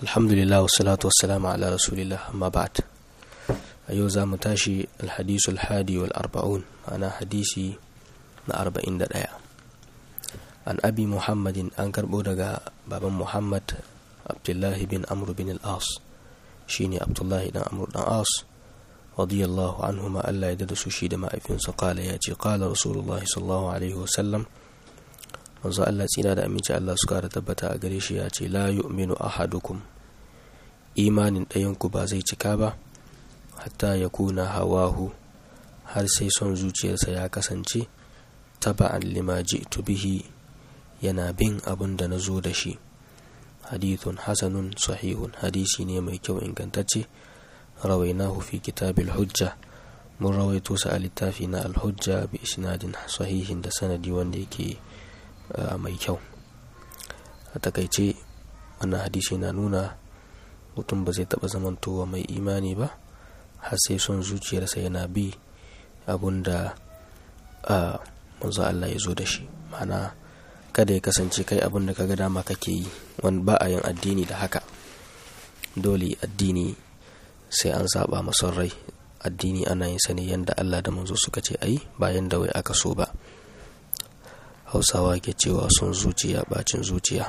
alhamdulillah wassalatu wassalamu ala rasulillah amma ba'd a yau za mu tashi alhadisu alhadi wal arba'un ana hadisi na arba'in da ɗaya an abi muhammadin an karɓo daga baban muhammad abdullahi bin amr bin al-as shine abdullahi dan amr dan as radiyallahu anhuma Allah ya da su shi da ma'aifinsa kala ya ce kala rasulullahi sallallahu alaihi wasallam manzo Allah tsira da aminci Allah su kara tabbata a gare shi ya ce la yu'minu ahadukum imanin ɗayanku ba zai cika ba hatta ya kuna hawahu har sai son zuciyarsa ya kasance taba'an lima ji'tu bihi yana bin abin da na zo da shi hadithun hasanun sahihun hadisi ne mai kyau ingantacce rawainahu fi kitabil hujja mun rawaito sa a littafi na alhujja bi isnadin sahihin da sanadi wanda yake mai kyau a takaice wannan hadisi na nuna mutum ba zai taɓa zamantowa mai imani ba har sai son zuciyarsa yana bi abun da manzo Allah ya zo da shi mana kada ya kasance kai abun da kaga dama kake yi wani ba a yin addini da haka dole addini sai an saba mason rai addini ana yin sani yadda Allah da manzo suka ce ai bayan da wai aka so ba hausawa ke cewa son zuciya bacin zuciya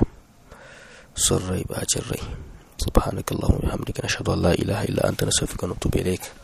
son rai bacin rai subhanakallahumma wa bihamdika nashhadu an la ilaha illa anta nastaghfiruka wa natubu ilaik